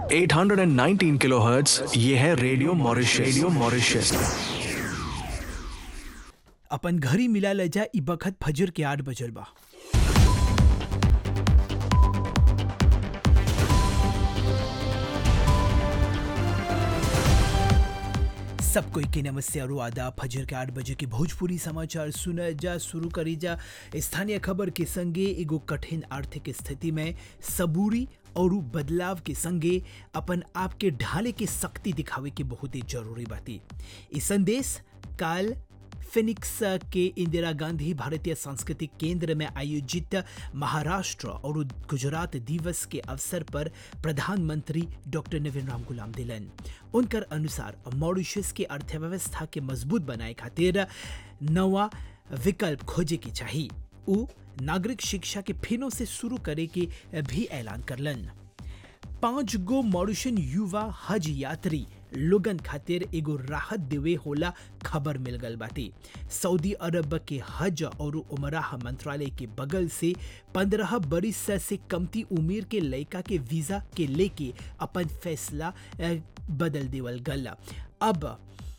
819 kilohertz ये है radio Mauritius radio Mauritius अपन घरी मिला ले जा ई बखत फजर के आठ बजल बा सब कोई के नमस्ते और आदाब फजर के आठ बजे के भोजपुरी समाचार सुना जा शुरू करी जा स्थानीय खबर के संगे एगो कठिन आर्थिक स्थिति में सबूरी और बदलाव के संगे अपन आप के ढाले के शक्ति दिखावे के बहुत ही जरूरी बाती ई संदेश काल फिनिक्स के इंदिरा गांधी भारतीय सांस्कृतिक केंद्र में आयोजित महाराष्ट्र और गुजरात दिवस के अवसर पर प्रधानमंत्री डॉक्टर नवीन राम गुलाम दिलन उनकर अनुसार मॉरिशस के अर्थव्यवस्था के मजबूत बनाए खातिर नवा विकल्प खोजे के चाहिए उ नागरिक शिक्षा के फिनो से शुरू करे के भी ऐलान करलन पांच गो मॉरिशन युवा हज यात्री लोगन खातिर एगो राहत देवे होला खबर मिल गल बाटे सऊदी अरब के हज और उमराह मंत्रालय के बगल से पंद्रह बरिस से कमती उम्र के लड़का के वीजा के लेके अपन फैसला अ, बदल देवल गल अब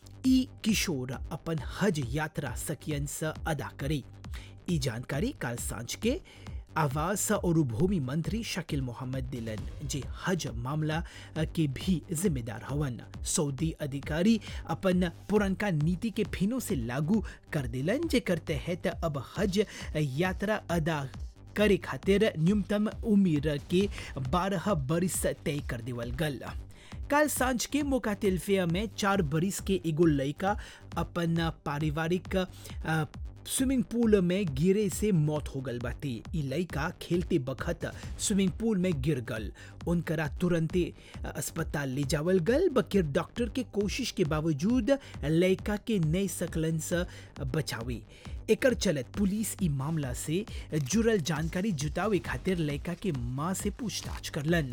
ई किशोर अपन हज यात्रा सकियन से अदा करे ई जानकारी काल सांझ के आवास और भूमि मंत्री शकील मोहम्मद दिलन जे हज मामला के भी जिम्मेदार हवन सऊदी अधिकारी अपन पुरनका नीति के फिनो से लागू कर दिलन जे करते हैं त अब हज यात्रा अदा करे खातिर न्यूनतम उम्र के बारह बरिस तय कर देवल गल काल सांझ के मौका तिल्फिया में चार बरिस के एगो लड़का अपन पारिवारिक अ, स्विमिंग पूल में गिरे से मौत हो गल बाटे ई लड़का खेलते बखत स्विमिंग पूल में गिर गल उनकरा तुरंते अस्पताल ले जावल गल बकिर डॉक्टर के कोशिश के बावजूद लड़का के नए सकलन से बचावे एकर चलत पुलिस ई मामला से जुड़ल जानकारी जुटावे खातिर लड़का के माँ से पूछताछ करलन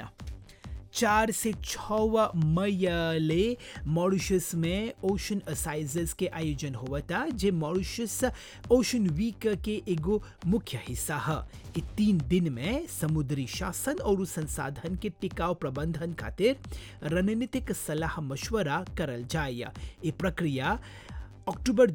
चार से छः मई ले मॉरिशस में ओशन असाइजेस के आयोजन हुआ था जे मॉरिशस ओशन वीक के एगो मुख्य हिस्सा है ई तीन दिन में समुद्री शासन और संसाधन के टिकाऊ प्रबंधन खातिर रणनीतिक सलाह मशवरा करल जाए ये प्रक्रिया अक्टूबर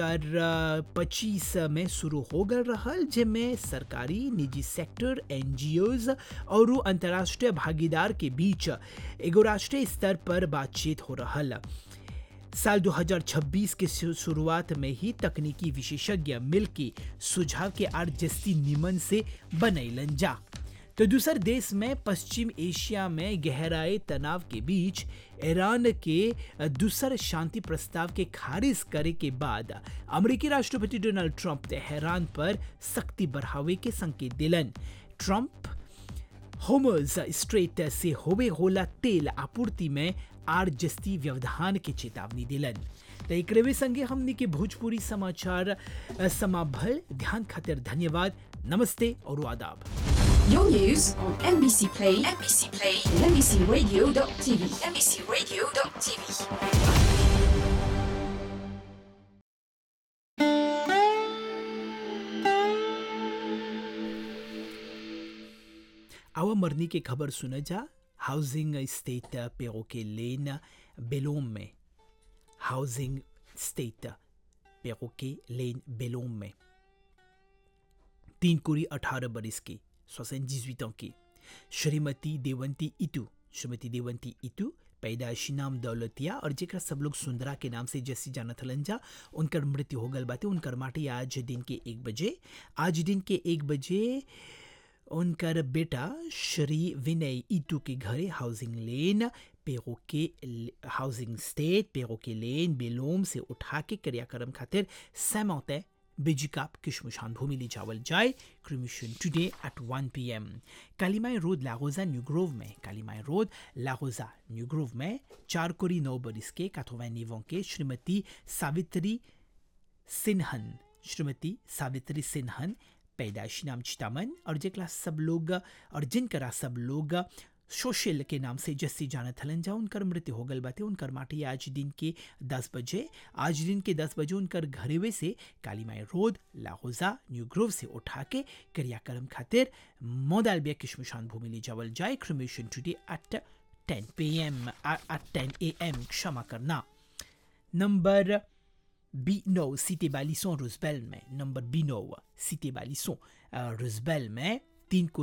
2025 में शुरू हो गल रहल जेमें सरकारी निजी सेक्टर एनजीओज और अंतर्राष्ट्रीय भागीदार के बीच एगो राष्ट्रीय स्तर पर बातचीत हो रहल साल 2026 के शु- शुरुआत में ही तकनीकी विशेषज्ञ मिल के सुझाव के आर जस्ती निमन से बनैलन जा तो दूसर देश में पश्चिम एशिया में गहराए तनाव के बीच ईरान के दूसर शांति प्रस्ताव के खारिज करे के बाद अमेरिकी राष्ट्रपति डोनाल्ड ट्रंप तेहरान पर सख्ती बढ़ावे के संकेत दिलन ट्रंप होमर्स स्ट्रेट से होवे होला तेल आपूर्ति में आर जस्ती व्यवधान के चेतावनी दिलन तो एकरवे संगे हमने के भोजपुरी समाचार अ, समाभल ध्यान खातिर धन्यवाद नमस्ते और आदाब Your news on NBC Play, NBC Play, and NBCRadio.tv, NBCRadio.tv. आवा मरनी की खबर सुना जा हाउसिंग स्टेट पेरो के लेन बेलोम में हाउसिंग स्टेट पेरो के लेन बेलोम में तीन कुड़ी अठारह बरिस की सोसन जिजुत की श्रीमती देवंती इतू श्रीमती देवंती इतू पैदाइशी नाम दौलतिया और जेकरा सब लोग सुंदरा के नाम से जैसी जानत हलन जा उनकर मृत्यु हो गल बाटे उनकर माटी आज दिन के एक बजे आज दिन के एक बजे उनकर बेटा श्री विनय ईटू के घरे हाउसिंग लेन पेरो के हाउसिंग स्टेट पेरो के लेन बेलोम से उठा के क्रियाक्रम खातिर सैमौते बेजिकाप किशमुशान भूमि ली जावल जाए cremation today at 1 PM Kalimai road लागोजा न्यू ग्रोव में कालीमाई रोड लागोजा न्यू ग्रोव में चार कोरी नौ बरिस के काथोवैन निवों के श्रीमती सावित्री सिन्हन श्रीमती सावित्री सिन्हन पैदाइशी नाम चितामन और जेकला सब लोग और जिनकरा सब लोग सोशल के नाम से जस्सी जानत हलन जा उनकर मृत्यु हो गल बाटे उनकर माटी आज दिन के दस बजे आज दिन के दस बजे उनकर घरेवे से कालीमाई रोड लाहौजा न्यू ग्रोव से उठा के क्रियाक्रम खातिर मोदालबिया किशमुशान भूमि ले जावल जाए cremation today at 10 PM at 10 AM क्षमा करना नंबर बी नौ सिटी बालिसों रुजबेल में नंबर बी नौ सिटी बालिसों रुजबेल में तीन को